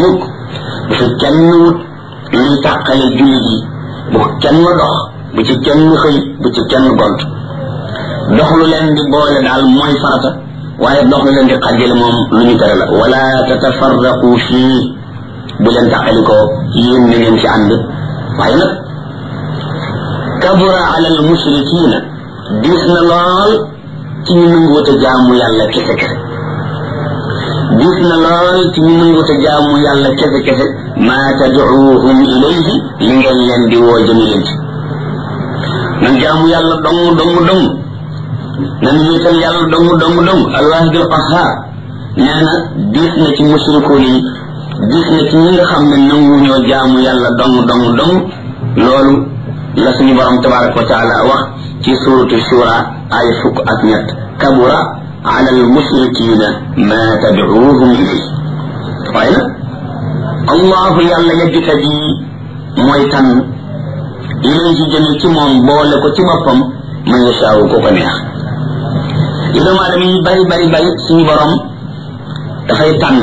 mukk bu fi kenn wut luy tàqale jullit yi bu kenn dox bu ci kenn xëy bu ci kenn gont dox lu leen di boole daal mooy farata waaye dox lu leen di xàjjale moom lu ñu tere la wala tatafarraqu fii bu leen tàqalikoo yéen na ngeen ci ànd waaye nag kabura ala al mushrikina diis na lool ci ñu nanguwut a jaamu yàlla kese kese diis na lool ci ñu nanguwut a jaamu yàlla kese kese maa tadcuuhum ilayhi li ngeen leen di woo jëmi leen ci nan jaamu yàlla dong dong dong nan wéetal yàlla dong dong dong alwaahidul qahhaar nee na diis na ci mushrikoon yi diis na ci ñi nga xam ne nangu ñoo jaamu yàlla dong dong dong loolu la suñu borom tabaraka wa taala wax ci suratu shura ay fukk ak ñett kabura ala al mushrikina ma tadcuuhum ilayhi waaye nag allahu yàlla yajtabi mooy tànn ilayhi jëme ci moom boole ko ci boppam man yashaawu ko ko neex li doomu aadama yi bari bari bari suñu borom dafay tànn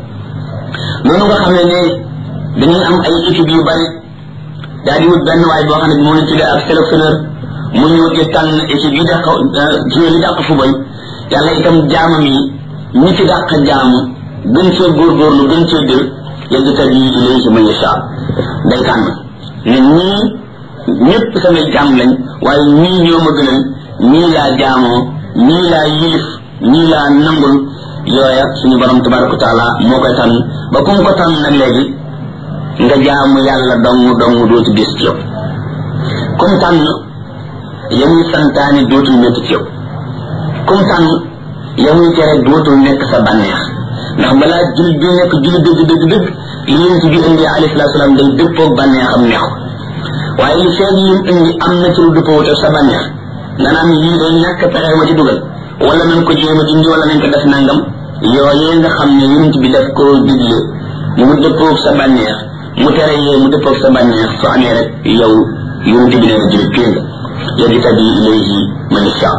noonu nga xam ne ne dañuy am ay équipe yu bari daal di wut benn waay boo xam ne moo leen tuddee ak sélectionneur mu ñëw di tànn équipe yi dàq joueur yi dàq fubal yàlla itam jaamam yi ñi ci dàq jaamu gën cee góorgóorlu gën cee dër yajtabi ilayhi man yashaa day tànn ne ñii ñëpp samay jaam lañ waaye ñii ñoo ma gënal ñii laa jaamoo ñii laa yilif ñii laa nangul yooya suñu borom tabaraka wa taala moo koy tànn ba ku mu ko tànn nag léegi nga jaamu yàlla dong dong dootu gis ci yow comme tànn yamuy santaani dootul métti ci yow comme tànn yamuy tere dootul nekk sa bànneex ndax balaa jullit bi nekk jullit dëgg dëgg dëgg li yonent bi indi alayhi salaatu salaam day dëppoog bànneexam neex ko waaye li feeg yi indi am na ci lu dëppoo te sa bànneex nga naan lii day ñàkk pexe ma ci dugal wala nañ ko jéem a dindi wala nañ ko def nangam yooyee nga xam ne yonent bi daf koo digle mu dëppoog sa bànneex mu tere yee mu dëppoog sa bànneex su amee rek yow yonent bi nee na jullit pire nga yajtabi ilayhi man yasha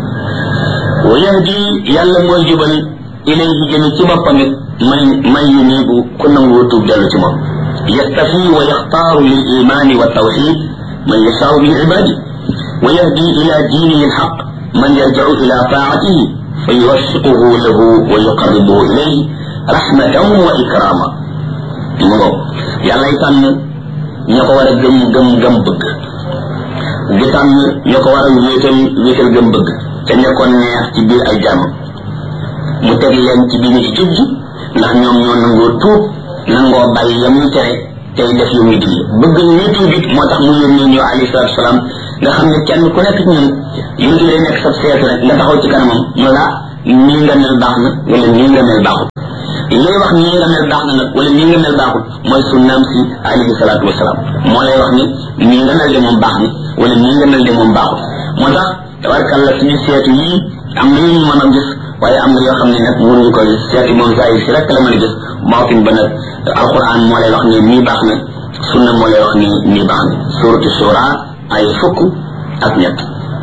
wa yahdi yàlla mooy jubal ilayhi jëme ci boppam it man man yunibu ku nangoo tuub dellu ci moom yastafi wa yaxtaaru lil imani wa tawxid man yashaau min ibadi wa yahdi ila diinihi alxaq man yarjacu ila taatihi fa yuwaffiquhu lahu wa yuqarribuhu ilayhi rahmatan wa ikrama mu ngo yàllay tànn ña ko war a gëm gëm gëm bëgg di tànn ña ko war a wéetal wéetal gëm bëgg te nekkoon neex ci biir ay jàmm mu teg leen ci biir ci jub ji ndax ñoom ñoo nangoo tuub nangoo bàyyi ya muy tere tey def yu muy digle bëgg ñu tuub it moo tax mu yónnee ñëw alayhi salaatu salaam nga xam ne kenn ku nekk ci ñun yonent day nekk sa seetu rek nga taxaw ci kanamam mu la nii nga mel baax na wala nii nga mel baaxul lay wax nii nga mel baax na nag wala nii nga mel baaxul mooy sunnaam si alayhi salaatu wasalaam moo lay wax ni nii nga mel de moom baax na wala nii nga mel de moom baaxul moo tax tabarkàlla suñu seetu yii am na ñu mën a gis waaye am na yoo xam ne nag mënuñu ko gis seetu moom saa si rek la mën a gis baatin ba nag alquran moo lay wax ni nii baax na sunna moo lay wax ni nii baax na suratu shura ay fukk ak ñett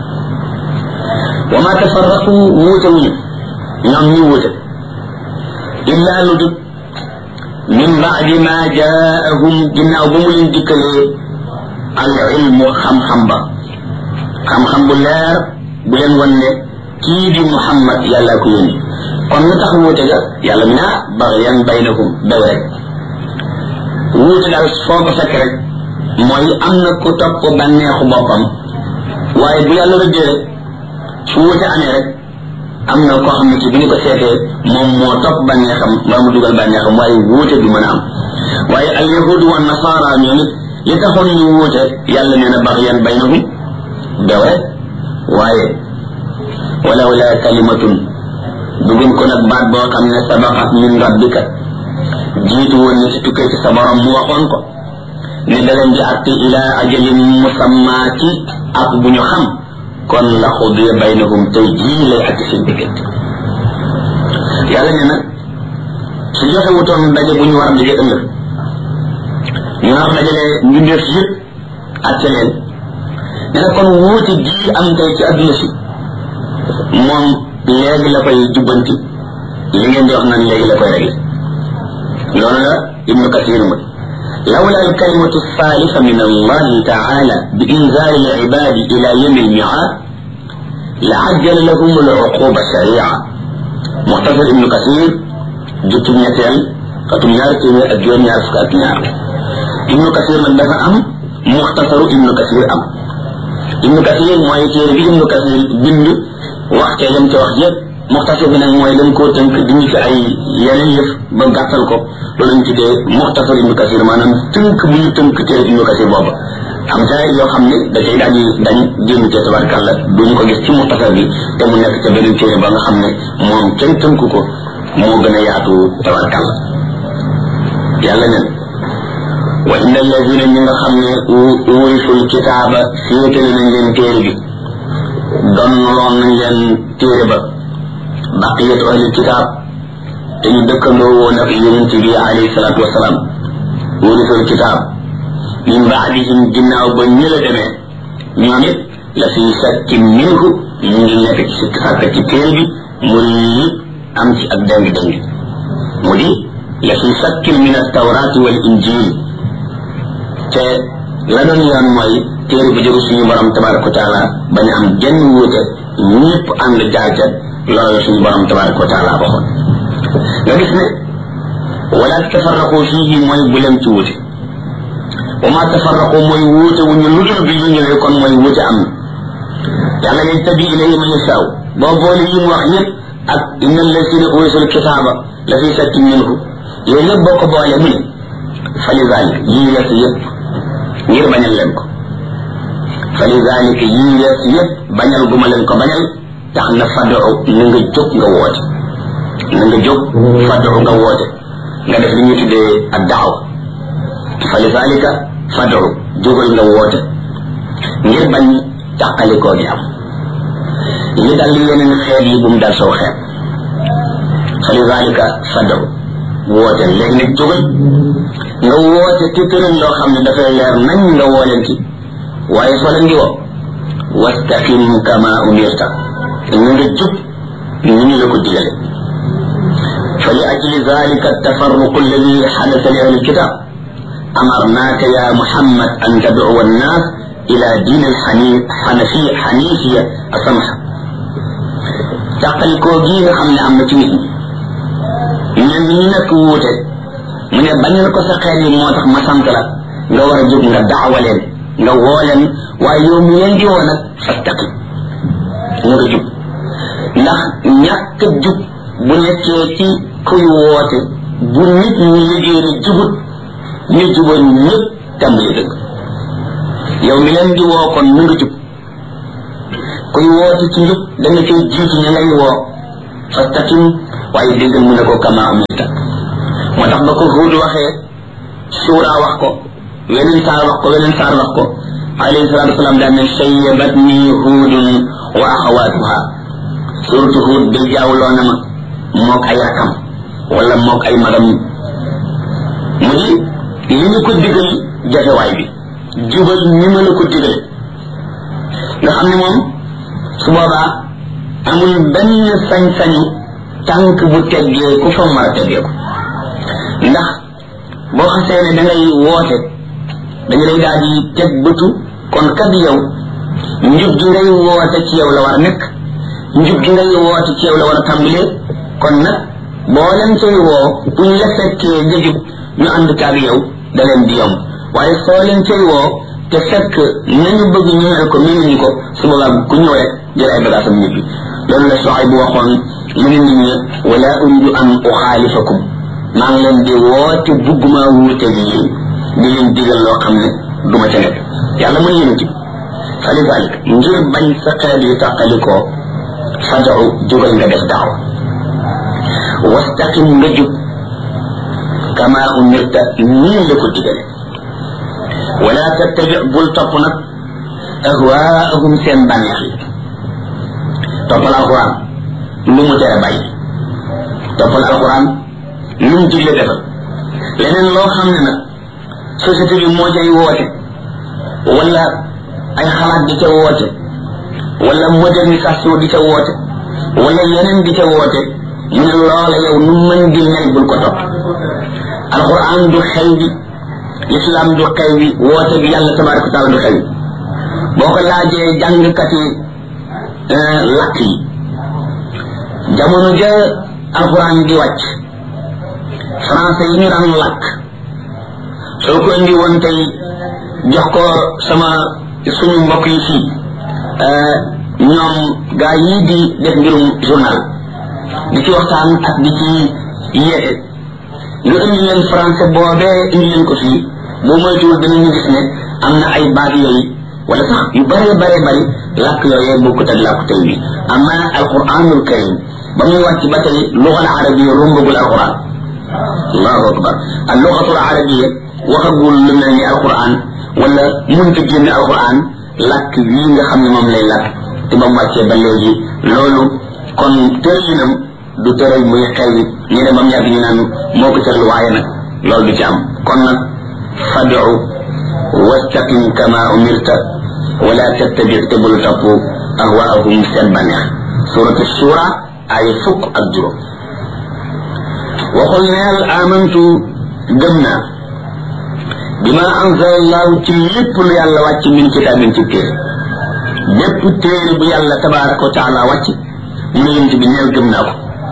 wa ma tafarraqu wuute wuñu ñoom ñi wuute illa lu dut min baadi ma jaahum ginnaaw ba mu leen dikkalee al ilmu xam-xam ba xam-xam bu leer bu leen wan ne kii di muhammad yàlla ko yónni kon lu tax wuute ga yàlla mi naa baxyan baynakum daw rek wuute daal foo ko fekk rek mooy am na ku topp bànneexu boppam waaye bu yàlla rëddee rek su wuute amee rek am na koo xam ne ci bu ñu ko seetee moom moo topp bànneexam mbaa mu dugal bànneexam waaye wuute du mën a am waaye al yahudu wa nasara ñoom it li taxoon ñu wuute yàlla nee na baxyan baynahum daw rek waaye walaw la kalimatun dugun ko nag baat boo xam ne sabaqat min rabbika jiitu woon na ci tukkee ci sa borom mu waxoon ko ne da leen di àtte ila ajalin musammaati ak bu ñu xam kon la xudiya baynahum tey jii lay àtte seen diggante yàlla ne nag su joxe wutoon daje bu ñu war a daje ëllëg ñu war dajale mbindeef yëpp àtte leen ne na kon wuute gii am tey ci adduna si moom léegi la koy jubbanti li ngeen di wax naan léegi la koy réglé loolu la ibnu kasir mu لولا الكلمة الصالحة من الله تعالى بإنزال العباد إلى يوم الميعاد لعجل لهم العقوبة سريعة مختصر ابن كثير جتم نتال كتم نار تيمي أجوان نار فكات نار ابن كثير من دفع أم مختصر ابن كثير أم ابن كثير موي تيري بي ابن كثير بند وقت لم توخ muxtasar bi nag mooy lañ koo tënk dindi ci ay yeneen yëf ba gàttal ko loolu lañ tuddee muxtasar ibnu kasir maanaam tënk bu ñu tënk téere ibnu kasir booba am ca yoo xam ne da cay daal di dañ génn ca tabarkàlla duñu ko gis ci muxtasar bi te mu nekk ca beneen téere ba nga xam ne moom kenn tënk ko moo gën a yaatu tabarkàlla yàlla nen wa inna alladina ñi nga xam ne urisul kitaaba féetale nañ leen téere bi donnoloon nañ leen téere ba baqiyatu ahli kitaab te ñu dëkkandoo woon ak yonent bi alayhi salaatu wasalaam wurisul kitaab min baadihim ginnaaw ba ñu la demee ñoom it la fi shakkin minhu ñu ngi nekk ci sikk sàkk ci téere bi mu yëpp am ci ak deng deng mu di la fi shakkin min altawraati wal injil te la doon yoon mooy téere bu jóge suñu borom tabaraka wa taala bañ am genn wuute ñëpp ànd jaar ca loolu suñu borom tabaraka wa taala waxoon nga gis ne wala tafarraqu fihi mooy bu leen ci wuute wa ma tafarraqu mooy wuute wu ñu ludul bi ñu ñëwee kon mooy wuute am na yàlla ne tabi ilayhi man yasaaw boo boole yi mu wax yëpp ak inna allasina urisul kitaaba la fi shakkin minhu yooyu yëpp boo ko boole mu ne fa li zalik yii wees yëpp ngir bañal leen ko fa li zalik yii wees yëpp bañal guma leen ko bañal tax na fadu na nga jóg nga woote na nga jóg fadu nga woote nga def li ñu tuddee ak daaw fa li zalika fadu jógal nga woote ngir bañ tàqalikoo gi am li dal li yeneen xeet yi bu mu dal soo xeet fa li zalika fadu woote léegi nag jógal nga woote te tëral loo xam ne dafay leer nañ nga woo leen ci waaye soo leen di woo wastaqim kama umirta na nga jub ni ñu la ko digale fa li ajli zalika التفرق الذي حدث لأهل الكتاب أمرناك يا محمد أن تدعو الناس إلى دين الحنفية حنيفية السمحة تقل كوجي خمنا أم تنين ñen ñi nak wuute mu ne bañal ko sa xel yi moo tax ma sant la nga war a jóg nga daawa leen nga woo leen waaye yow mi leen di woo nag fastaqim nga nga jub ndax ñàkk jub bu nekkee ci kuy woote bu nit ñi liggéey ne jubut ñu juboon ñëpp tàmbali dëgg yow mi leen di woo kon na nga jub kuy woote ci njub da nga koy jiitu ña ngay woo fastaqim waaye déggal mu ne ko kama umirta moo tax ba ko huud waxee suura wax ko weneen saar wax ko weneen saar wax ko alayhi salatu wasalaam daan ne sayyabatni huudun wa axawaatuha suratu huud day jaawloo na ma mook ay rakam wala mook ay magam mu di li ñu ko digal jafewaay bi jubal ni ma la ko digal nga xam ne moom su boobaa amul benn sañ-sañu tànk bu teggee ku fa mar a teggee ko ndax boo xasee ne da ngay woote dañu lay daal di teg bëtu kon kat yow njub gi ngay woote ci yow la war a nekk njub gi ngay woote ci yow la war a tàmbalee kon nag boo leen cay woo bu ñu la fekkee nga jub ñu ànd kaag yow da leen di yomb waaye soo leen cay woo te fekk nañu bëgg ñu mel ko mënuñu ko su boobaa ku ñëw rek jël ay bagaasam ñibbi loolu la soxay bu waxoon mu ne nit ñi wala uridu an uxaalifakum maa ngi leen di woote bugguma wuute gi yéen di leen digal loo xam ne duma ca nekk yàlla mën yéen ci fa li zalik ngir bañ sa xeet yu tàqalikoo fadau jógal nga def daaw wastaqim nga jub kama umirta nii la ko digale wala tattabi bul topp nag ahwaahum seen bànneex yi toppal alquran lu mu tere bàyyi toppal alquran lu mu digle defal leneen loo xam ne nag société bi moo cay woote wala ay xalaat di ca woote wala modernisation di ca woote wala yeneen di ca woote mu ne loola yow nu mën di mel bul ko topp alquran du xew bi lislaam du xew bi woote bi yàlla tabaraka wa taala du xew bi boo ko laajee jàngkati lakk yi jamono ja alquran di wàcc français yi ñu daan lakk soo ko indi woon tey jox ko sama suñu mbokk yi fii ñoom gaa yii di def mbirum journal di ci waxtaan ak di ci yeete nga indi leen français boobee indi leen ko fii boo moytuwul danañu gis ne am na ay baat yooyu wala sax yu bëree bëree bëri làkk yooyee bokkut ak làkk tey bi amma alquranul karim ba muy wàcc ba tey lugal arabiya rumbagul alquran allahu akbar al lugatul arabiya waxagul lu mel ni alquran wala munta génn alquran làkk wii nga xam ne moom lay làkk te ba mu wàccee ba léegi loolu kon tërëyinam du tëral muy xew yi ñu ne ba mu yàgg ñu naan moo ko tëral waaye nag loolu du ci am kon nag fadu wastaqim kama umirta wala tattabi te bul topp ahwaahum seen bànneex suratu shura ay fukk ak juróom waxul neel amantu gëm naa bima anzala allahu ci lépp lu yàlla wàcc min kitaabin ci téere bépp téere bu yàlla tabaraka wa taala wàcc mu ne yent bi neel gëm naa ko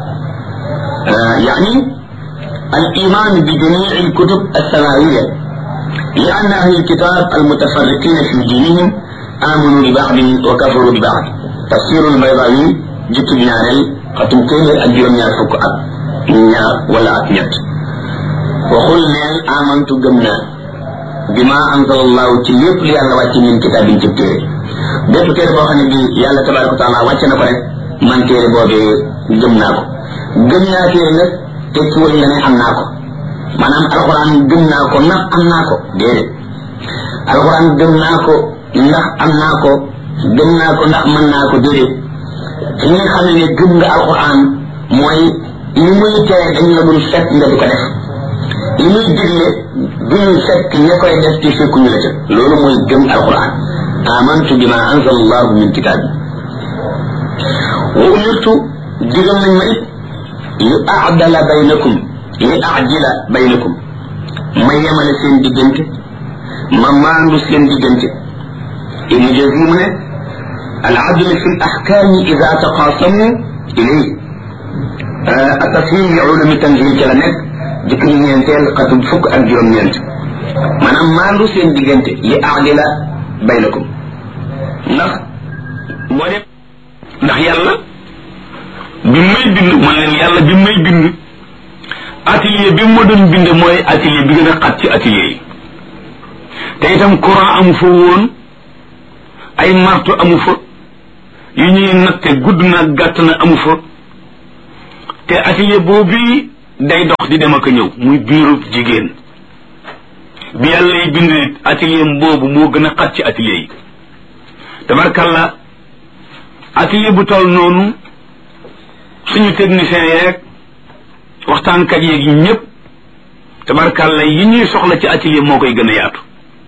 يعني الإيمان بجميع الكتب السماوية لأن أهل الكتاب المتفرقين في دينهم آمنوا ببعض وكفروا ببعض تفسير البيضاوي جت بناري ختم كيل أجر نيار فك نيار ولا أتنيت وقل نيل آمنت قمنا بما أنزل الله تليب لي على واتي من كتاب تبتيري bépp téere boo xam ne bi yàlla tabaraka wa taala wàcce na ko rek man téere boobee gëm naa ko gëm naa téere nag tekkiwul nga ne am naa ko maanaam alxuraan gëm naa ko ndax am naa ko déedéet alxuraan gëm naa ko ndax am naa ko gëm naa ko ndax mën naa ko déedéet fi nga xam ne gëm nga alxuraan mooy li muy tere dañ la dul fekk nga di ko def li muy digle duñu fekk ña koy def ci fekkuñu la ca loolu mooy gëm alxuraan amantu bima anzala allahu min kitaabi wa umirtu digal nañ ma it li aadala baynakum li ajila baynakum ma yemale seen diggante ma maandu seen diggante ibnu jazim mu ne al adl fi al ahkam ida taqasamu ilay atafhim li ulumi tanzil ca la nekk dikk ñu ñeenteel xatum fukk ak juróom ñeent maanaam maandu seen diggante li aadila baynakum ndax moo dem ndax yàlla bi may bind man leen yàlla bi may bind atelier bi ma doon bind mooy atelier bi gën a xat ci atelier yi te itam courant amu fa woon ay marto amu fa yu ñuy natte gudd na gàtt na amu fa te atelier boobu day dox di dem ak a ñëw muy biiru jigéen bi yàlla yi bind atelier boobu moo gën a xat ci atelier yi tabarkalla atelier bu toll noonu suñu technicien yeeg waxtaankat yeeg yi ñëpp tabarkalla yi ñuy soxla ci atelier moo koy gën a yaatu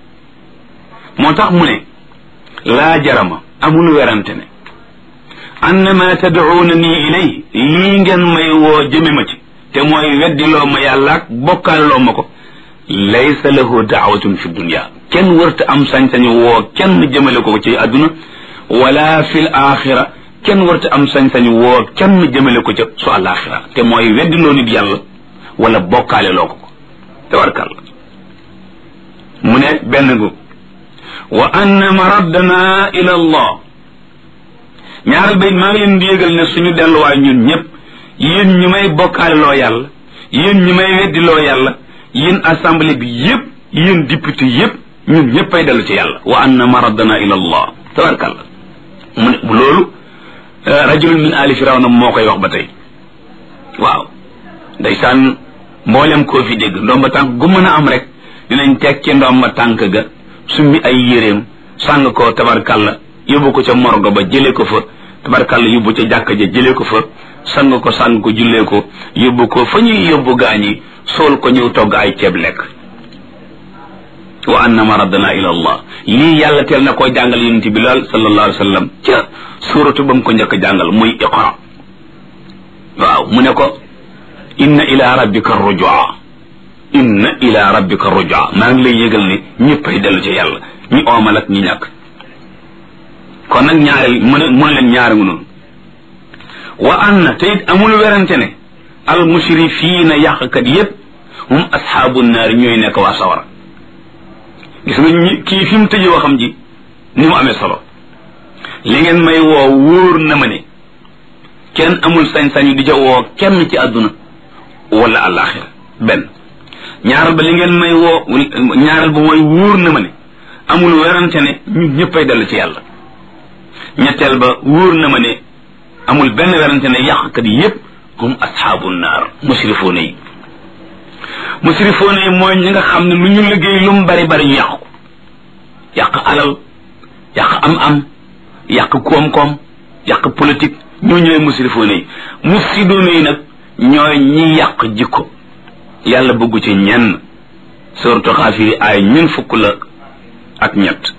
moo tax mu ne laa jarama amul werante ne annama tad'uuna nii ilay lii ngeen may woo jëme ma ci te mooy weddiloo ma yàlla ak bokkaaloo ma ko laysa lahu daawatun fi dunya kenn wërta am sañ-sañu woo kenn jëmale ko ci àdduna wala fil axira kenn warta am sañ-sañu woo kenn jëmale ko ca su àllaaxira te mooy weddiloo nit yàlla wala bokkaale loo ko ko tabarkal mu ne benn gu wa anna maraddana ila allah ñaaral bayit maa ngi leen di yëgal ne suñu delluwaay ñun ñëpp yéen ñi may bokkaale loo yàlla yéen ñi may weddiloo yàlla yéen assemblée bi yëpp yéen député yëpp ñun ñëpp ay dellu ci yàlla wa anna maraddana ila allah tabarkal mu ne loolu rajulun min ali firawna moo koy wax ba tey waaw ndeysaan mboolem koo fi dégg ndomba tànk gu mën a am rek dinañ teg ci ndomba tànk ga summi ay yéreem sàng ko tabarkalla yóbbu ko ca morgo ba jëlee ko fa tabarkalla yóbbu ca jàkka ja jëlee ko fa sang ko sàng ko jullee ko yóbbu ko fa ñuy yóbbu gaañi sool ko ñëw togg ay ceeb lekk wa anna maradana ila allah lii yàlla teel na koo jàngal yonent bi lool sallallahu alayhi wa sallam ca suuratu ba mu ko njëkk jàngal muy iqra waaw mu ne ko inna ila rabbika rujua inna ila rabbika rujaa maa ngi lay yëgal ne ñëppay dellu ci yàlla ñi oomal ak ñi ñàkk kon nag ñaareel mën a mën leen ñaari noonu wa anna te it amul werante ne al musrifiina yàqkat yépp hum asxaabu naari ñooy nekk waa sawara gis nga ñi kii fi mu tëjee waxam ji ni mu amee solo li ngeen may woo wóor na ma ne kenn amul sañ-sañu di ca woo kenn ci àdduna wala àllaaxira benn ñaaral ba li ngeen may woo ñaaral ba mooy wóor na ma ne amul werante ne ñun ñëppay dellu ci yàlla ñetteel ba wóor na ma ne amul benn werante ne yàqkat yi yépp hum asxaabu naar musrifoona yi musrifoona yi mooy ñi nga xam ne lu ñu liggéey lu mu bari bari ñu yàq ko yàq alal yàq am-am yàq koom-koom yàq politique ñoo ñooy musrifoona yi mufsidoona yi nag ñooy ñi yàq jikko yàlla bëggu ci ñenn surtout xaafiri ay ñun fukk la ak ñett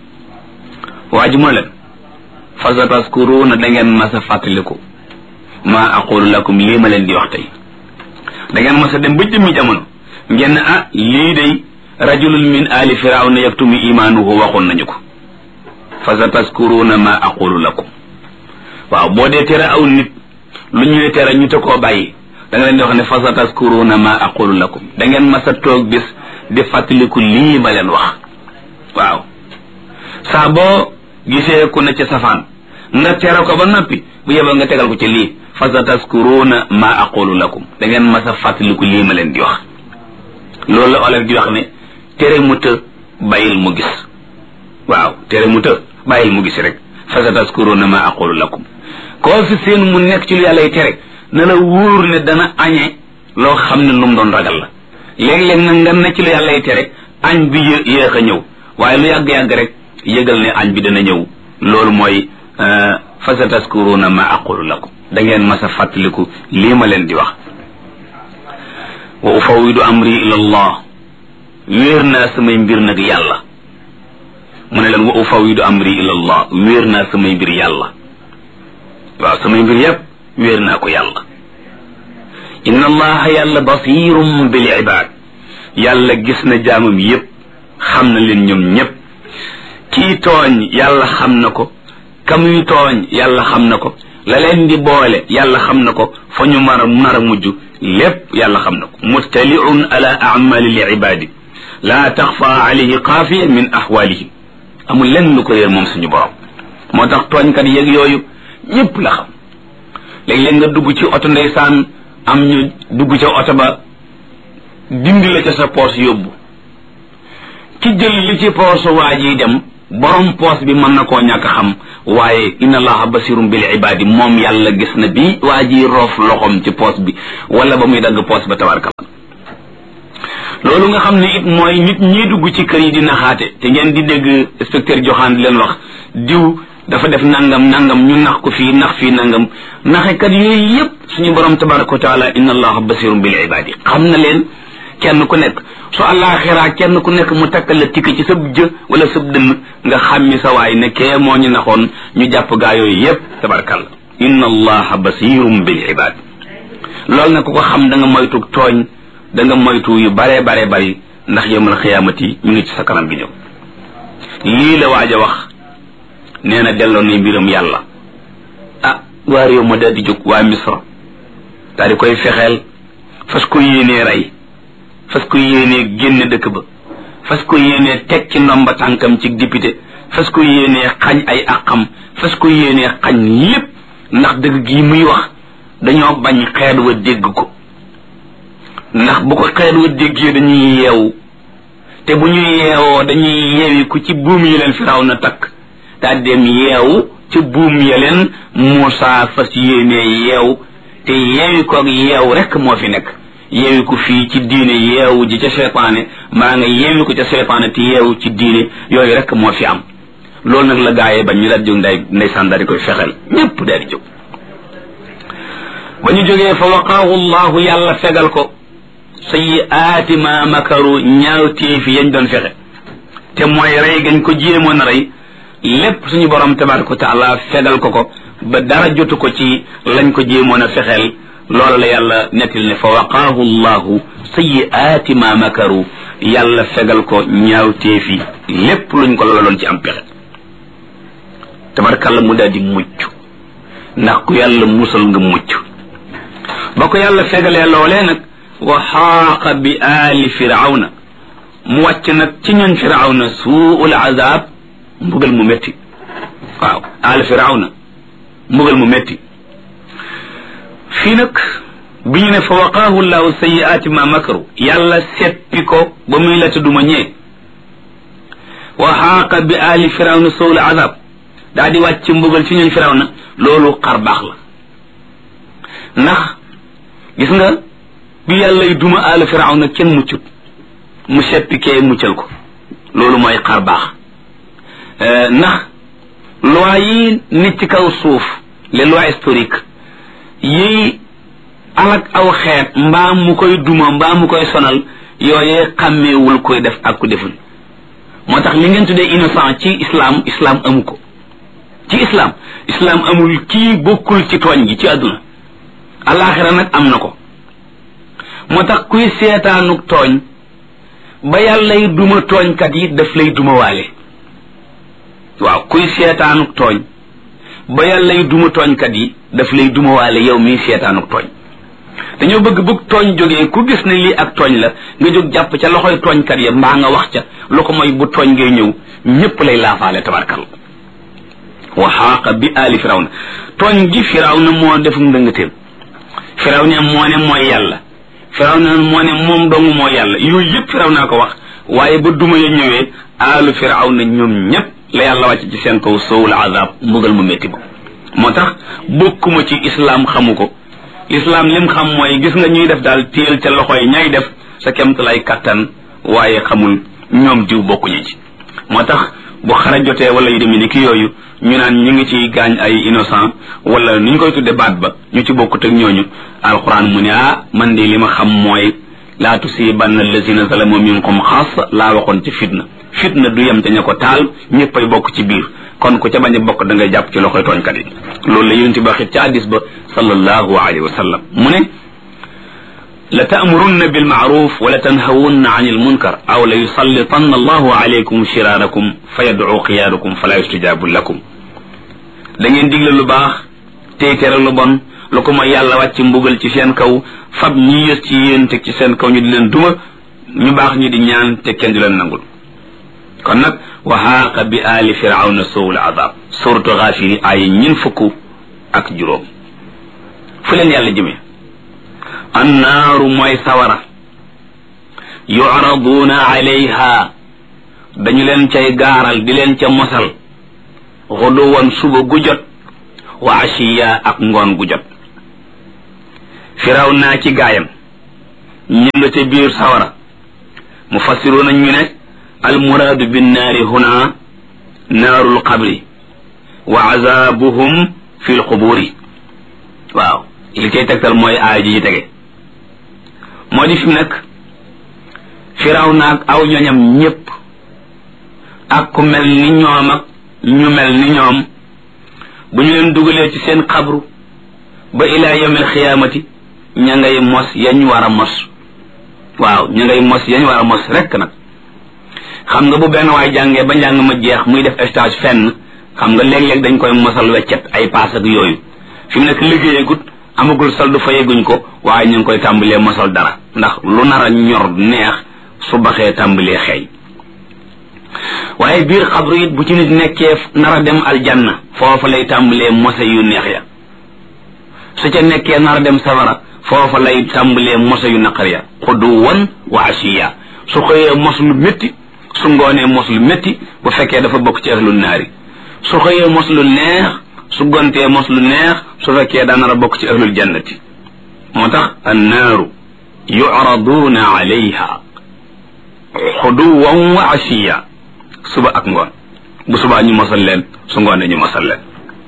waa ji moo leen fa sataskuruuna da ngeen mas a fàttaliku maa aqulu lakum lii ma leen di wax tey da ngeen mas a dem ba jëmmi jamono ngeen ah lii day rajulun min ali firawna yaktumu imaanuhu waxoon nañu ko fa sataskuruuna maa aqulu lakum waaw boo dee tere aw nit lu ñuy tere ñu te koo bàyyi da nga leen di wax ne fa sataskuruuna maa aqulu lakum da ngeen mas a toog bis di fàttaliku lii ma leen wax waaw saa boo gisee ku ne ca safaan nga tere ko ba noppi bu yeboo nga tegal ko ci lii fa sa taskuruuna ma aqulu lakum da ngeen mas a fàttaliku lii ma leen di wax loolu la olof di wax ne tere mu të bàyyil mu gis waaw tere mu të bàyyil mu gis rek fa sa taskuruuna ma aqulu lakum koo fi seen mu nekk ci lu yàlla tere na la wóor ne dana añe loo xam ne lu mu doon ragal la léeg-léeg nag nga ne ci lu yàlla tere añ bi yéex a ñëw waaye lu yàgg-yàgg rek yëgal ne añ bi dana ñëw loolu mooy fa sa taskuruuna ma aqulu lakum da ngeen mas a fàttaliku lii ma leen di wax wa ufawidu amri ila allah wéer naa samay mbir nag yàlla mu ne leen wa ufawidu amri ila allah wéer naa samay mbir yàlla waaw samay mbir yépp wéer naa ko yàlla inna allaha yàlla basirum bil ibad yàlla gis na jaamam yépp xam na leen ñoom ñépp kii tooñ yàlla xam na ko kamuy tooñ yàlla xam na ko la leen di boole yàlla xam na ko fa ñu mar a mar a mujj lépp yàlla xam na ko muttaliun ala amali li ibadi laa taxfa alayhi xaafiya min axwalihim amul lenn lu ko réer moom suñu borom moo tax tooñkat yeeg yooyu ñépp la xam léeg-léeg nga dugg ci oto ndeysaan am ñu dugg ca oto ba dindi la ca sa poos yóbbu ki jël li ci poosu waa ji dem borom poos bi mën na koo ñàkk xam waaye inna allaha basirum bil ibadi moom yàlla gis na bi waa ji roof loxom ci poos bi wala ba muy dagg poos ba tabarkal loolu nga xam ne it mooy nit ñi dugg ci kër yi di naxaate te ngeen di dégg inspecteur joxaan di leen wax diw dafa def nangam nangam ñu nax ko fii nax fii nangam naxekat yooyu yépp suñu borom tabaraka wa taala inna allaha basirum bil ibadi xam na leen kenn ku nekk su àllaaxiraa kenn ku nekk mu takkal la tikk ci sab jë wala sab dënn nga xàmmi sa waay ne kee moo ñu naxoon ñu jàpp gaa yooyu yépp tabarkalla inna allaha basirum bil ibad loolu nag ku ko xam da nga moytu tooñ da nga moytu yu bare bare bari ndax yowmal xiyaamati ñu ngi ci sa kanam gi ñëw lii la waaj a wax nee na delloo na mbiram yàlla ah waa réew ma daal di jóg waa misra daal di koy fexeel fas ko yéenee rey fas ko yéenee génne dëkk ba fas ko yéenee teg ci ndomba tànkam ci député fas ko yéenee xañ ay àqam fas ko yéenee xañ lépp ndax dëgg gi muy wax dañoo bañ xeet wa dégg ko ndax bu ko xeet wa déggee dañuy yeewu te bu ñu yeewoo dañuy yeewi ku ci buum yi leen firaw na takk daa dem yeewu ci buum ya leen Muusaa fas yéenee yeew te yeewi koog yeew rek moo fi nekk yeewi ko fii ci diine yeewu ji ca seytaane maa nga yeewi ko ca seytaane te yeewu ci diine yooyu rek moo fi am loolu nag la gaayee bañ ñu daal jóg nday ndeysaan daal di koy fexeel ñépp daal di jóg ba ñu jógee fa waqaahu llahu yàlla fegal ko sayyiaati ma makaru ñaawteefi yañ doon fexe te mooy rey gañ ko jéemoon a rey lépp suñu borom tabaraka wa taala fegal ko ko ba dara jotu ko ci lañ ko jéemoon a fexeel loolu la yàlla nettil ne fa waqaahu llahu sayiaati ma makaru yàlla fegal ko ñaawteefi lépp luñ ko loloon ci am pexe tabarkalla mu daal di mucc ndax ku yàlla musal nga mucc ba ko yàlla fegalee loolee nag wa xaaqa bi aali firawna mu wàcc nag ci ñoñ firawna suul azab mbugal mu métti waaw aali firawna mbugal mu métti fii nag bi ñu ne fa waqaahu llahu sayiaati ma makaru yàlla seppi ko ba muy la tudduma ñee wa xaaqa bi aali firawna suul azab daa di wàcc mbugal ci ñoñ firawna loolu xar baax la ndax gis nga bi yàllay duma aali firawna kenn muccut mu seppi kee muccal ko loolu mooy xar baax ndax loi yi nit ci kaw suuf les lois historiques yi alak aw xeet mbaa mu koy duma mbaa mu koy sonal yooyee xàmmeewul koy def ak ku deful moo tax li ngeen tuddee innocent ci islam islam amu ko ci islam islam amul kii bokkul ci tooñ gi ci àdduna alaxira nag am na ko moo tax kuy seetaanuk tooñ ba yàllay duma tooñkat yi daf lay duma waale waaw kuy seetaanuk tooñ ba yàllay duma tooñkat yi daf lay duma waale yow mii seetaanuk tooñ dañoo bëgg bëgg tooñ jógee ku gis ne lii ak tooñ la nga jóg jàpp ca loxoy tooñkat ya mbaa nga wax ca lu ko mooy bu tooñ ngay ñëw ñépp lay laafaale tabarkal wa xaaqa bi aali firawna tooñ gi firawna moo def ndëngateem firawna moo ne mooy yàlla firawna moo ne moom dong moo yàlla yooyu yëpp firawna ko wax waaye ba duma ya ñëwee aalu firawna ñoom ñépp la yàlla wàcc ci seen kaw sowul azab mbugal mu métti ba moo tax bokkuma ci islam xamu ko islam lim xam mooy gis nga ñuy def daal téel ca loxo yi ñay def sa kemt lay kattan waaye xamul ñoom diw bokkuñu ci moo tax bu xara jotee wala yu demee ni ki yooyu ñu naan ñu ngi ci gaañ ay innocent wala ni ñu koy tudde baat ba ñu ci bokkut ak ñooñu alquran mu ne ah man de li ma xam mooy laa tusibanna allazina zalamu minkum xaas laa waxoon ci fitna fitna du yem te ña ko taal ñëppay bokk ci biir kon ku ca bañ a bokk da ngay jàpp ci loxoy tooñkat yi loolu la yonent bi waxit ci hadis ba sallallahu alayhi wa sallam mu ne la taamurunna bilmaaruf wa la tanhawunna an ilmunkar aw la yusallitanna allahu alaykum shiraarakum fa yadcu xiyaarukum fala yustajabu lakum da ngeen digle lu baax tey tere lu bon lu ko mooy yàlla wàcc mbugal ci seen kaw fab ñi yës ci yéen teg ci seen kaw ñu di leen duma ñu baax ñi di ñaan te kenn du leen nangul kon nag wa xaaqa bi aali firawna sowul azab suratu xaafiri ay ñin fukk ak juróom fu leen yàlla jëmee annaaru mooy sawara yucraduuna alayha dañu leen cay gaaral di leen ca mosal xuduwan suba gu jot wa ashiya ak ngoon gu jot firaw naa ci gaayam ñu nga ca biir sawara mufassiruuna ñu ne almuraadu binnaari huna naarul qabri wa azabuhum fi lquburi waaw li koy tegtal mooy aaya ji ci tege moo di fi mu nekk firaw naag aw ñoñam ñépp ak ku mel ni ñoom ak ñu mel ni ñoom bu ñu leen dugalee ci seen xabru ba ilaa yawmil xiyaamati ña ngay mos yañ war a mos waaw ña ngay mos yañ war a mos rekk nag xam nga bu benn waay jàngee ba njàng ma jeex muy def stage fenn xam nga léeg-léeg dañ koy mosal weccet ay paas ak yooyu fi mu nekk liggéeyagut amagul soldu fayeguñ ko waaye ñu ngi koy tàmbalee mosal dara ndax lu nar a ñor neex su baxee tàmbalee xeeñ waaye biir xabru it bu ci nit nekkee nar a dem aljanna foofa lay tàmbalee mose yu neex ya su ca nekkee nar a dem safara foofa lay tàmbalee mose yu naqar ya xuduwan wa ashiya su xëyee mos lu métti su ngoonee mos lu métti bu fekkee dafa bokk ci ahlul naari su xëyee mos lu neex su gontee mos lu neex su fekkee daa nar a bokk ci ahlul jannati moo tax annaaru yucraduuna alayha xuduwan wa ashiya suba ak ngoon bu subaa ñu mosal leen su ngoonee ñu mosal leen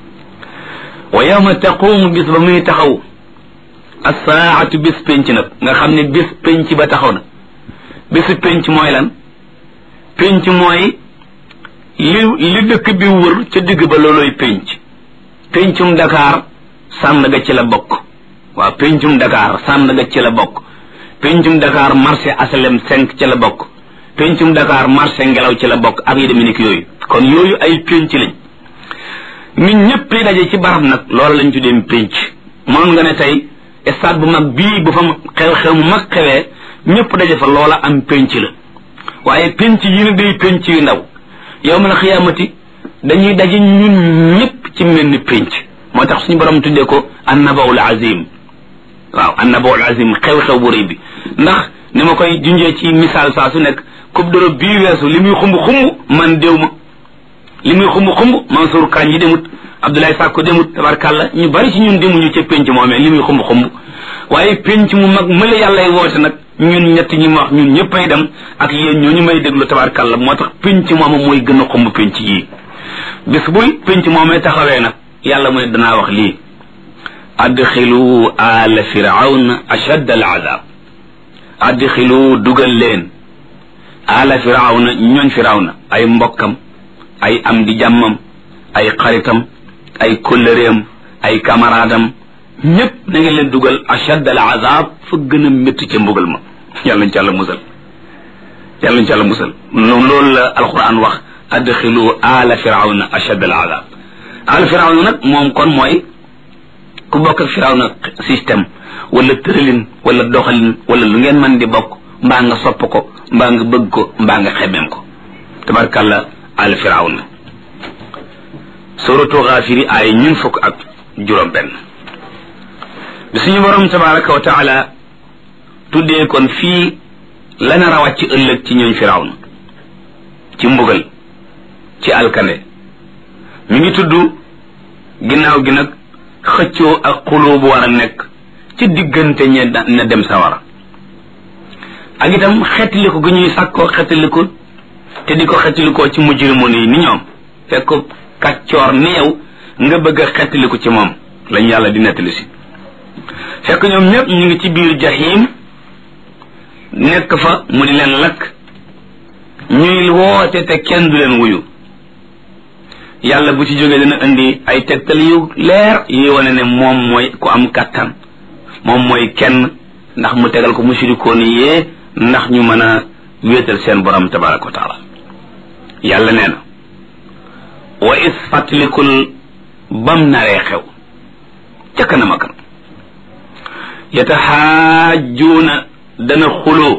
wa yawma taqumu bis ba muy taxaw assaatu bis penc nag nga xam ne bis penc ba taxaw na bisu penc mooy lan penc mooy li li dëkk bi wër ca digg ba looloy penc pencum Dakar Sandaga ci la bokk waaw pencum Dakar Sandaga ci la bokk pencum Dakar marché asalem cinq ci la bokk pencum Dakar marché ngelaw ci la bokk ak yi demee yooyu kon yooyu ay penc lañ nit ñëpp li daje ci barab nag loolu lañ tuddee penc mënoon nga ne tey stade bu mag bii bu fa xew-xew mu mag xewee ñëpp daje fa loola am penc la waaye penc yi ne day penc yu ndaw yow ma la xiyaamati dañuy daje ñun ñëpp ci mel ni penc moo tax suñu borom tuddee ko annabaul azim waaw annabaul azim xew-xew bu rëy bi ndax ni ma koy junjee ci misaal saa su nekk coupe d'Europe bii weesu li muy xumb xumb man déw ma li muy xumb xumb Mansour Kañ yi demut Abdoulaye Sakko demut tabarkàlla ñu bari ci ñun demuñu ca penc moomee li muy xumb xumb waaye penc mu mag mële yàllay woote nag ñun ñett ñi ma wax ñun ñëppay dem ak yéen ñooñu may déglu tabarkàlla moo tax penc mooma mooy gën a xumb penc yii bis buy penc moomee taxawee nag yàlla mu ne danaa wax lii adxilu ala firawna ashadd al azab adxilu dugal leen ala firawna ñooñ firawna ay mbokkam ay am di jàmmam ay xaritam ay kóllëreem ay camaraadam ñépp na ngeen leen dugal ashadd al azab fa gën a métti ca mbugal ma yàlla ñu ci àlla musal yàlla ñu ci àlla musal noonu loolu la alquran wax adxilu ala firawna ashadd al azab ala firawna nag moom kon mooy ku bokk ak firawna système wala tëralin wala doxalin wala lu ngeen mën di bokk mbaa nga sopp ko mbaa nga bëgg ko mbaa nga xemeem ko tabarkàlla al firawna suratu xaafiri ay ñun fukk ak juróom benn bi suñu borom tabaraka wa taala tuddee kon fii la nar a wàcc ëllëg ci ñooñ firawna ci mbugal ci alkande mi ngi tudd ginnaaw gi nag xëccoo ak xuloo bu war a nekk ci diggante ñe na dem sawara ak itam xettaliku gi ñuy sàkkoo xettaliku te di ko xettalikoo ci mujrimun yi ni ñoom fekk kàccoor ni yow nga bëgg a xettaliku ci moom lañ yàlla di nettali si fekk ñoom ñëpp ñu ngi ci biir jahim nekk fa mu di leen lakk ñuy woote te kenn du leen wuyu yàlla bu ci jógee dana indi ay tegtal yu leer yi wane ne moom mooy ku am kàttan moom mooy kenn ndax mu tegal ko mushrikoon yee ndax ñu mën a wéetal seen borom tabaraka wa taala yàlla nee na wa is fàttalikul bam naree xew ca kanam a kanam yataxaajuuna dana xuloo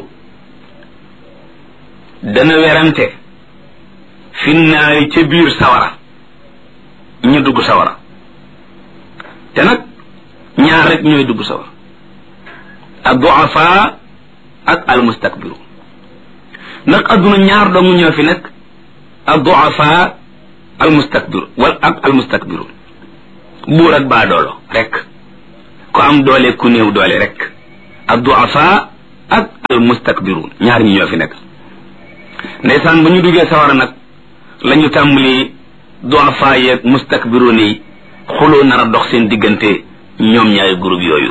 dana werante fi naari ca biir sawara ñu dugg sawara te nag ñaar rek ñooy dugg sawara ad duafa ak al mustakbiru ndax adduna ñaar dong ñoo fi nekk ad duafa al mustakbiru wal ak al mustakbiru buur ak baa doolo rek ku am doole ku néew doole rek ad duafa ak al mustakbiru ñaar ñi ñoo fi nekk ndeysaan ba ñu duggee sawara nag la ñu tàmbali duafa yeeg mustakbiruun yi xuloo nar a dox seen diggante ñoom ñaari groupe yooyu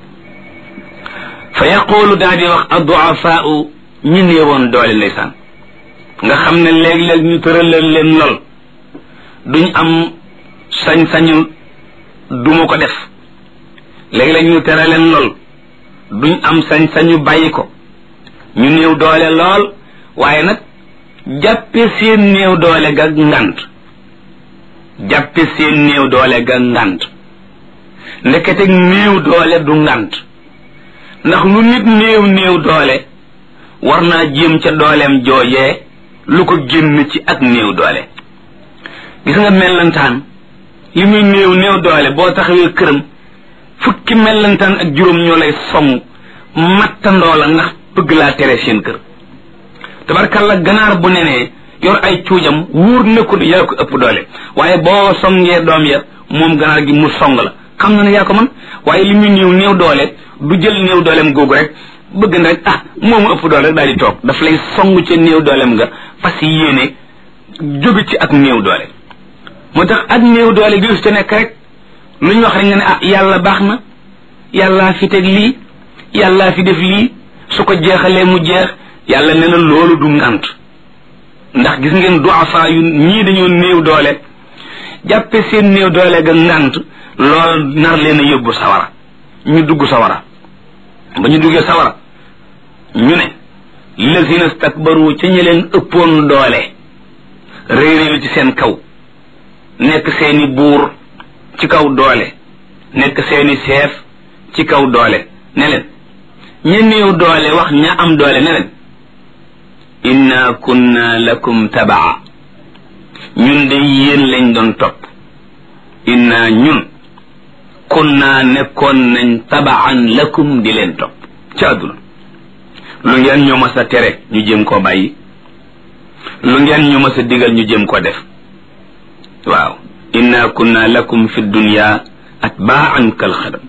fa yaqulu daa di wax adduafaau ñi néewoon doole ndeysaan nga xam ne léeg-léeg ñu tëralal leen lool duñ am sañ-sañu duma ko def léeg-léeg ñu tere leen lool duñ am sañ-sañu bàyyi ko ñu néew doole lool waaye nag jàppe seen néew doole ga ngant jàppe seen néew doole ga ngant ndekete néew doole du ngant ndax lu nit néew néew doole war naa jéem ca dooleem joojee lu ko génn ci ak néew doole gis nga mellantaan li muy néew néew doole boo taxawee këram fukki mellantaan ak juróom ñoo lay song mattandoo la ndax bëgg laa tere seen kër tabarkalla ganaar bu nenee yor ay cuujam wóor na ko yaa ko ëpp doole waaye boo songee doom ya moom ganaar gi mu song la xam na ne yaa ko man waaye li muy néew néew doole du jël néew dooleem googu rek bëgg na rek ah moomu ëpp doole rek daal di toog daf lay song ca néew dooleem nga fas yéene jóge ci ak néew doole moo tax ak néew doole gi te nekk rek lu ñu wax rek nga ne ah yàlla baax na yàllaa fi teg lii yàllaa fi def lii su ko jeexalee mu jeex yàlla nee na loolu du ngant ndax gis ngeen duafa yu ñii dañoo néew doole jàppe seen néew doole ga ngant loolu nar leen a yóbbu sawara ñu dugg sawara ba ñu duggee sawara ñu ne lazina stakbaru ca ñi leen ëppoon doole réeréelu ci seen kaw nekk seeni buur ci kaw doole nekk seeni seef ci kaw doole ne leen ña néew doole wax ña am doole ne leen inna kunna lakum tabaa ñun de yéen lañ doon topp inna ñun kunna nekkoon nañ tabaan lakum di leen topp ci àdduna lu ngeen ñu mas a tere ñu jéem koo bàyyi lu ngeen ñu mas a digal ñu jéem koo def waaw inna kunna lakum fi dunya atbaan kal xadam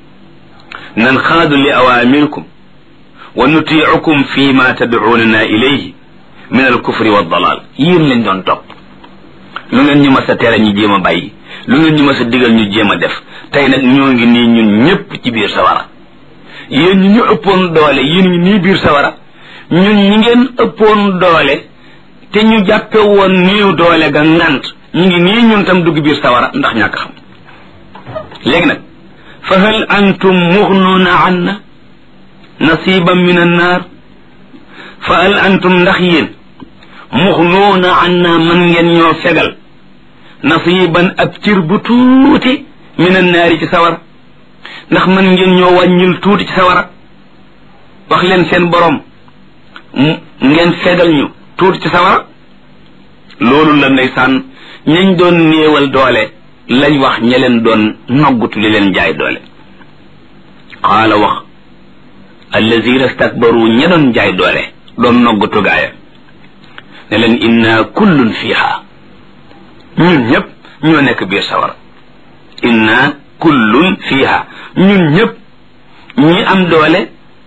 nan xaadu li awaamirkum wa nutiicukum fi ma tadcuunana ilayhi min alkufri wa dalal yéen lañ doon topp lu ngeen ñu mas a tere ñu jéem a bàyyi lu ngeen ñu mas a digal ñu jéem a def tey nag ñoo ngi nii ñun ñépp ci biir sawara yéen ñi ñu ëppoon doole yéen ngi nii biir sawara ñun ñi ngeen ëppoon doole te ñu jàppe woon néew doole ga ngant ñu ngi nii ñun tam dugg biir sawara ndax ñàkk xam léegi nag fa hal antum muxnuuna anna nasiban min annaar fa hal antum ndax yéen muxnuuna anna man ngeen ñoo fegal nasiban ab cir bu tuuti min annaari ci sawara ndax man ngeen ñoo wàññil tuuti ci sawara wax leen seen borom ngeen fegal ñu tuuti ci sawara loolu la ndeysaan ñañ doon néewal doole lañ wax ña leen doon noggutu li leen jaay doole qaala wax allazina stakbaru ña doon jaay doole doon noggutu gaaya ne leen inna kullun fiha ñun ñëpp ñoo nekk biir sawara inna kullun fiha ñun ñëpp ñi am doole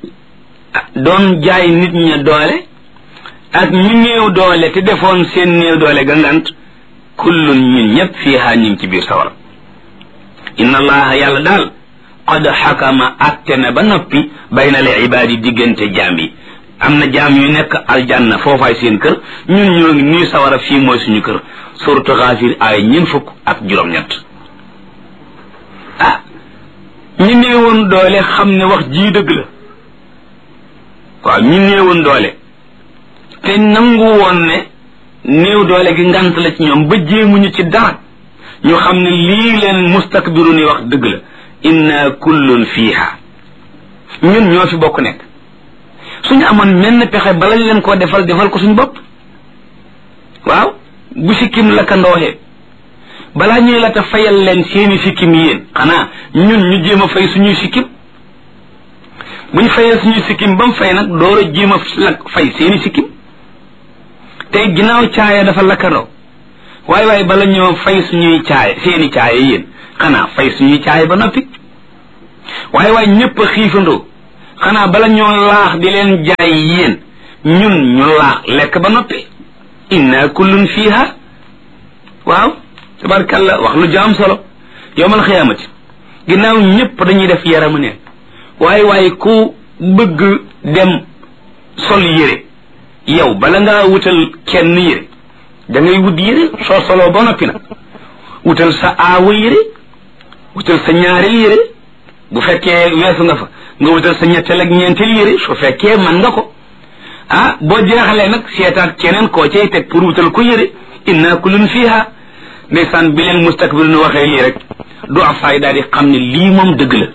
doon jaay nit ña doole ak ñi néew doole te defoon seen néew doole gangant kullun ñun ñëpp fiha ñu ngi ci biir sawara inna allaha yàlla daal qad xakama atte na ba noppi bayna al ibaadi diggante jaam yi am na jaam yu nekk aljanna foofaay seen kër ñun ñoo ngi nii sawara fii mooy suñu kër suratu xaafir ay ñeen fukk ak juróom-ñett ah ñi néewoon doole xam ne wax jii dëgg la waaw ñi néewoon doole te nangu woon ne néew doole gi ngant la ci ñoom ba jéemuñu ci dara ñu xam ne lii leen mustakbiru ni wax dëgg la inna kullun fiiha ñun ñoo fi bokk nekk suñu amoon menn pexe balañ leen koo defal defal ko suñu bopp waaw bu sikkim la ka ndooxee balaa ñuy la ta fayal leen seeni sikkim yéen xanaa ñun ñu jéem a fay suñuy sikkim buñ fayee suñuy sikkim ba mu fay nag door a jéem a la fay seeni sikkim tey ginnaaw caaya dafa lakkandoo waaye waaye bala ñoo fay suñuy caaya seeni caaya yéen xanaa fay suñuy caaya ba noppi waaye waaye ñëpp a xiifandoo xanaa bala ñoo laax di leen jaay yéen ñun ñu laax lekk ba noppi inna kullun fiha waaw tabarkalla wax lu jaam solo yowmal xiyaamati ginnaaw ñëpp dañuy def yaramu ne waaye waaye ku bëgg dem sol yére yow bala ngaa wutal kenn yére da ngay wut yére soo soloo ba noppi nag wutal sa aawa yére wutal sa ñaareel yére bu fekkee weesu nga fa nga wutal sa ñetteel ak ñeenteel yére su fekkee man nga ko ah boo jeexalee nag seetaat keneen koo cay teg pour wutal ko yére inna kullun fiha ndeysaan bi leen mustakbir nu waxee lii rek du afaay daal di xam ne lii moom dëgg la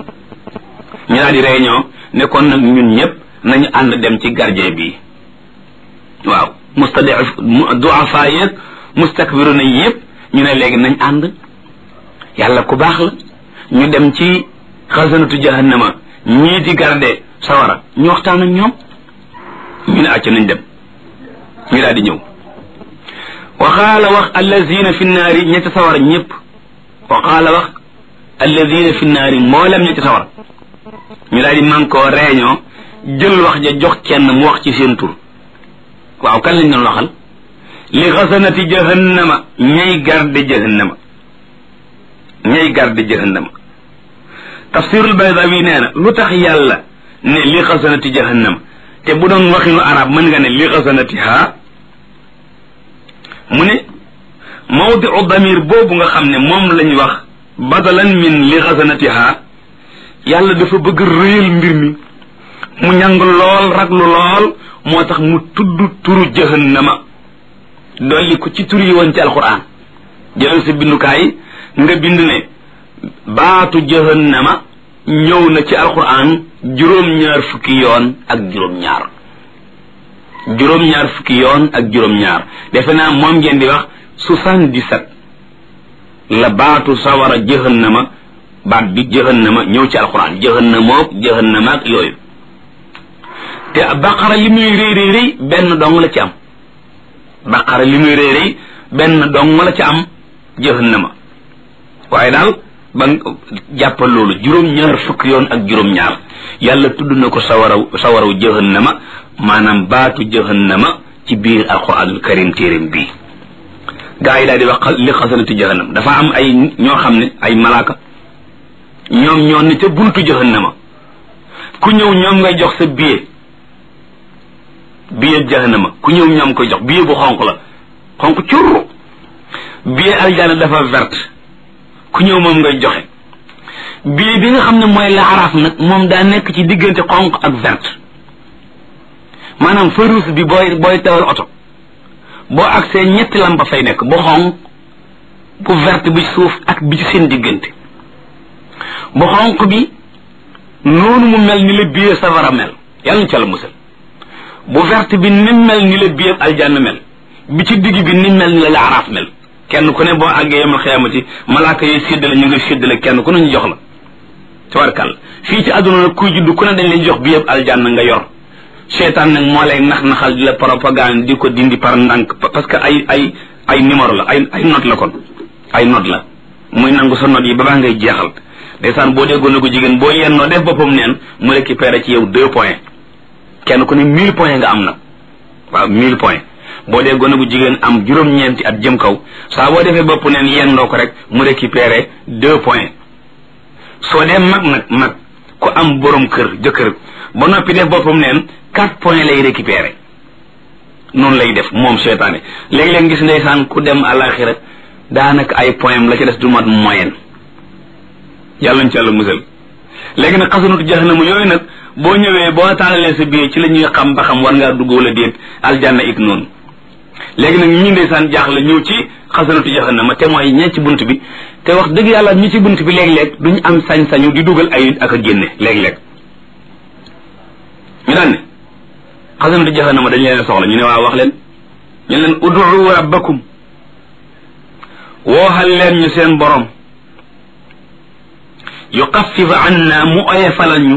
ñu daal di réunion ne kon nag ñun ñëpp nañu ànd dem ci gardien bi waaw mustadif du afaay yeeg mustakbiru na yëpp ñu ne léegi nañ ànd yàlla ku baax la ñu dem ci xasanatu jahannama ñii di garde sawara ñu waxtaan ak ñoom ñu ne acca nañ dem ñu daal di ñëw waxaala wax allazina fi naari ñetti sawara ñëpp waxaala wax allazina fi naari mboolem ñetti sawara ñu daal di man koo réunion jël wax ja jox kenn mu wax ci seen tur waaw kan lañ doon waxal li xasanati jahannama ñay garde jahannama ñay garde jahannama tafsirul baydawi nee na lu tax yàlla ne li xasanati jahannama te bu doon waxinu arab mën nga ne li xasanati ha mu ne mawdiu damir boobu nga xam ne moom lañ wax badalan min li xasanati ha yàlla dafa bëgg réyal mbir mi mu ñàng lool raglu lool moo tax mu tudd turu jahannama dolli ko ci tur yi woon ci alquran jëlal sa bindukaay nga bind ne baatu jahannama ñëw na ci alquran juróom-ñaar fukki yoon ak juróom-ñaar juróom-ñaar fukki yoon ak juróom-ñaar defe naa moom ngeen di wax soixante-dix-sept la baatu sawara jahannama baat bi jahannama ñëw ci alquran jahannamook jahannama ak yooyu te baqara li muy rëy rëy rëy benn dong la ci am baqara li muy rëy rëy benn dong la ci am jahannama waaye daal ba jàppal loolu juróom-ñaar fukk yoon ak juróom-ñaar yàlla tudd na ko sawaraw sawaraw jahannama maanaam baatu jahannama ci biir alquranul karim téeréem bii gaa yi daal di wax li xasanati jahannam dafa am ay ñoo xam ne ay malaaka ñoom ñoo ne ca buntu jahannama ku ñëw ñoom ngay jox sa billet billet jahannama ku ñëw ñoom koy jox billet bu xonq la xonq curru billet aljana dafa verte ku ñëw moom ngay joxe billet bi nga xam ne mooy laaraaf nag moom daa nekk ci diggante xonq ak verte maanaam feu rouge bi booy booy tawal oto boo agsee ñetti lampa fay nekk bu xonq bu verte bi suuf ak bi ci seen diggante bu xonq bi noonu mu mel ni la billet safara mel yàlla ñu ca la musal bu verte bi ni mel ni la billet aljanna mel bi ci digg bi ni mel ni la laaraaf mel kenn ku ne boo àggee yemal xiyaamati malaaka yi séddale ñu ngi séddale kenn ku ne ñu jox la tabarkàlla fii ci àdduna nag kuy juddu ku ne dañ lay jox bi yëpp aljanna nga yor seetaan nag moo lay nax naxal di la propagande di ko dindi par ndànk parce que ay ay ay numéro la ay ay note la kon ay note la muy nangu sa note yi ba baa ngay jeexal ndeysaan boo déggoon na ko jigéen boo yennoo def boppam neen mu récupéré ci yow deux points kenn ku ne mille points nga am nag waaw mille points boo dee gone bu jigéen am juróom-ñeenti at jëm kaw saa boo defee bopp neen yendoo ko rek mu récupéré deux points soo dee mag nag mag ku am borom kër jëkkër ba noppi def boppam neen quatre points lay récupéré noonu lay def moom seetaane léegi-léeg gis ndeysaan ku dem àlaxira daanaka ay point la ci des du mat moyenne yàlla ñu ci yàlla musal léegi nag xasanatu jahannama yooyu nag boo ñëwee boo taalalee sa biir ci la ñuy xam ba xam war ngaa dugg wala déet aljanna ik noonu léegi nag ñi ndeysaan jaaxle ñëw ci xasanatu jahannama te mooy ñee ci bunt bi te wax dëgg yàlla ñi ci bunt bi léeg-léeg duñ am sañ-sañu di dugal ay ak a génne léeg-léeg ñu daan ne xasanatu jahannama dañ leen soxla ñu ne waa wax leen ñu leen ud'u rabbakum wooxal leen ñu seen borom yuxaffif anna mu oyefalal ñu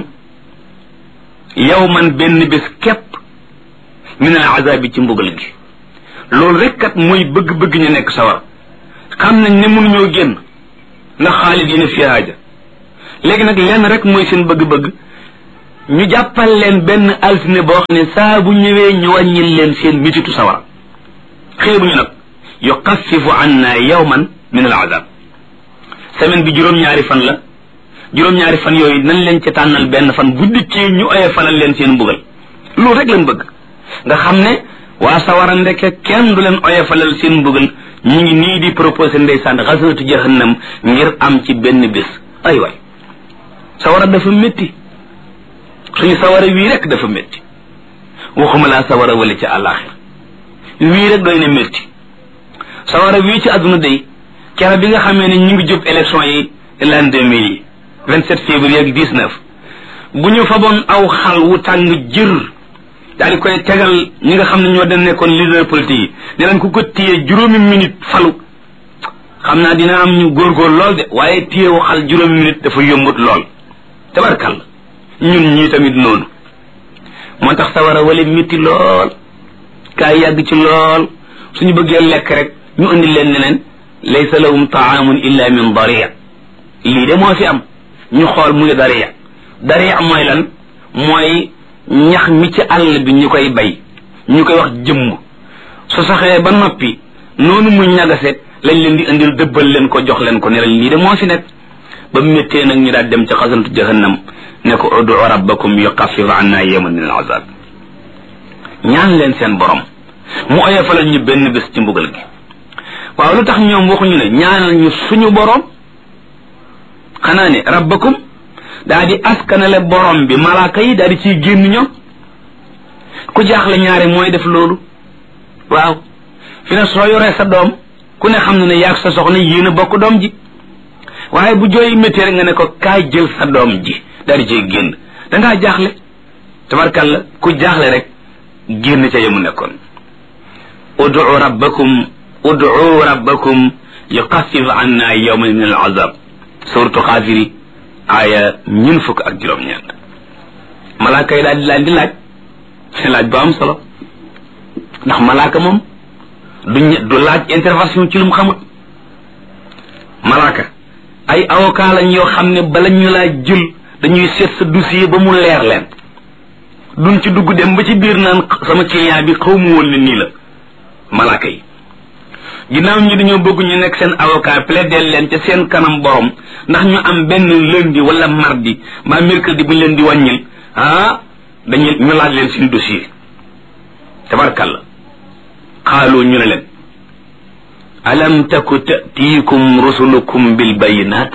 yawman benn bés képp min al azabi ci mbugal gi loolu rek kat mooy bëgg-bëgg ñu nekk sawar xam nañ ne mënuñoo génn ndax xaalis yi ne fi haaja léegi nag lenn rek mooy seen bëgg-bëgg ñu jàppal leen benn altine boo xam ne saa bu ñëwee ñu wàññil leen seen mititu sawar xeebuñu nag yuxaffifu anna yawman min al azab semaine bi juróom-ñaari fan la juróom-ñaari fan yooyu nañ leen ci tànnal benn fan bu dikkee ñu oye fanal leen seen mbugal loolu rek lañ bëgg nga xam ne waa sawara ndeke kenn du leen oye falal seen mbugal ñu ngi nii di proposé ndeysaan xasanatu jahannam ngir am ci benn bés ay waay sawara dafa métti suñu sawara wii rek dafa métti waxuma laa sawara wala ci àllaaxir wii rek doy na métti sawara wii ci àdduna day kera bi nga xamee ne ñu ngi jub élection yi l'an deux mille yi 27 février ak 19 bu ñu faboon aw xal wu tàng jër daal di koy tegal ñi nga xam ne ñoo dem nekkoon leader politique yi ne leen ku ko téye juróomi minute falu xam naa dina am ñu góorgóor lool de waaye téye wu xal juróomi minute dafa yombut lool tabarkal ñun ñii tamit noonu moo tax sawara wala métti lool kaay yàgg ci lool suñu bëggee lekk rek ñu indi leen ne leen laysa lahum taamun illa min daria lii de moo fi am ñu xool muy dariya dariya mooy lan mooy ñax mi ci àll bi ñu koy bay ñu koy wax jëmm su saxee ba noppi noonu mu ñagase lañ leen di indil dëbbal leen ko jox leen ko ne leen lii de moo fi nekk ba méttee nag ñu daal dem ci xasantu jahannam ne ko udu rabbakum yuxaffif anna yawman min al azab ñaan leen seen borom mu oyofalal ñu benn bés ci mbugal gi waaw lu tax ñoom waxuñu ne ñaanal ñu suñu borom xanaa ne rabbakum daa di askanale borom bi malaaka yi daa di ciy génn ñoom ku jaaxle ñaari mooy def loolu waaw fi ne soo yoree sa doom ku ne xam na ne yaag sa soxna yéen a bokk doom ji waaye bu jooy métti rek nga ne ko kaay jël sa doom ji daa di ciy génn dangaa jaaxle tabarkalla ku jaaxle rek génn ca yamu nekkoon udu rabbakum udu rabbakum yuxaffif anna yawman min al azab suratu xaafiri aaya ñun fukk ak juróom-ñeent malaaka yi daal di laaj di laaj seen laaj bu am solo ndax malaaka moom du du laaj intervention ci lu mu xamut malaaka ay avocat lañ yoo xam ne bala ñu laa jël dañuy seet sa dossier ba mu leer leen duñ ci dugg dem ba ci biir naan sama client bi xaw mu woon ne nii la malaaka yi ginnaaw ñi dañoo bëgg ñu nekk seen avocat plaider leen ca seen kanam borom ndax ñu am benn lundi wala mardi mbaa mercredi bu ñu leen di wàññil ah dañu ñu laaj leen seen dossier tabarkalla xaaloo ñu ne leen alam taku tatiikum rusulukum bil bayinaat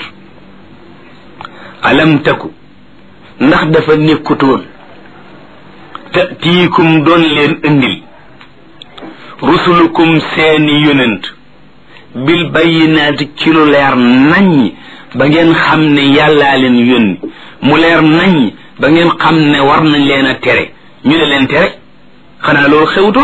alam taku ndax dafa nekkutoon tatiikum doon leen indil rusulukum seeni yonent bil bayinaati ci lu leer naññ ba ngeen xam ne yàllaa leen yónni mu leer naññ ba ngeen xam ne war nañ leen a tere ñu ne leen tere xanaa loolu xewutoon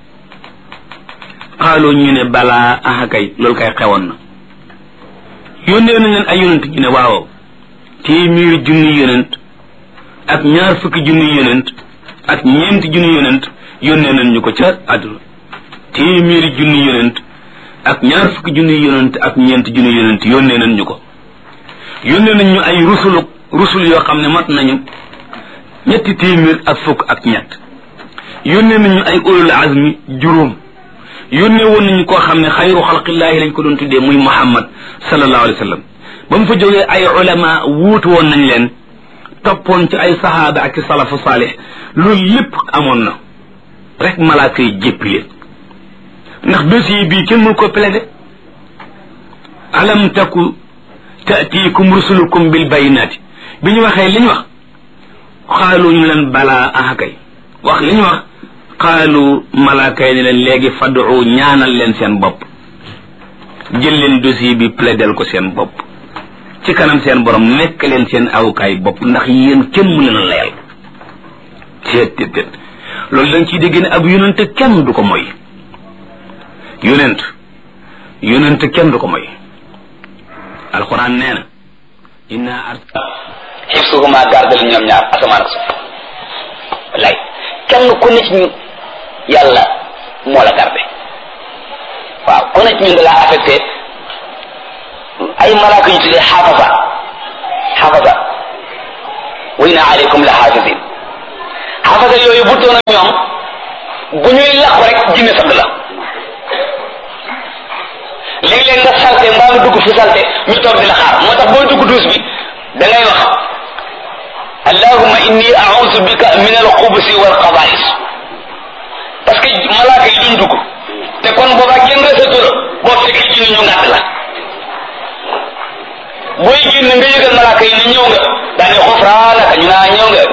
xaaloo ñu ne balaa aha kay loolu kay xewoon na yónnee nañ leen ay yonent ñu ne waaw téeméeri junni yonent ak ñaar fukki junni yonent ak ñeenti junni yonent yónnee nañ ñu ko ca àdduna téeméeri junni yonent ak ñaar fukki junni yonent ak ñeenti junni yonent yónnee nañ ñu ko yónnee nañ ñu ay rusulu rusul yoo xam ne mat nañu ñetti téeméer ak fukk ak ñett yónnee nañ ñu ay ulul azmi juróom yónnee woon nañu koo xam ne xayru xalqillaahi lañ ko doon tuddee muy muhammad sallallahu alayhi wa sallam ba mu fa jógee ay ulama wuutu woon nañ leen toppoon ci ay sahaaba ak salafu saalih loolu lépp amoon na rek malaaka yi jéppi leen ndax dossier bii kenn mënu ko plaider alam taku taatiikum rusulukum bil bayinaati bi ñu waxee li ñu wax xaalu ñu leen balaa aha kay wax li ñu wax xaalu malaaka yi ne leen léegi fadu ñaanal leen seen bopp jël leen dossier bi plaidel ko seen bopp ci kanam seen borom nekk leen seen awukaay bopp ndax yéen kenn mu leen a layal teet teet teet loolu dañ ciy dégg ne ab yonente kenn du ko moy yonent yonente kenn du ko moy alquran nee na inna arsa xifsuhuma gardal ñoom ñaar asamaan ak suuf wallaay kenn ku ne ci ñun yàlla moo la garde waaw ku ne ci ñun da laa affecté ay malaaka yu tuddee xaafasa xaafasa wa inna aleykum la xaafisin xaafasa yooyu bu doon ñoom bu ñuy làqu rek jinne sadd la léeg-léeg nga salte mbaa nga dugg fu salte ñu toog di la xaar moo tax boo dugg duus bi da ngay wax allahumma inni a'udhu bika min al-khubuthi wal khaba'ith parce que malaaka yi duñ dugg te kon boobaa kenn resatu la boo fekkee ci ñu ngàtt la booy génn nga yëgal malaaka yi ne ñëw nga daane xufraanaka ñu naa ñëw nga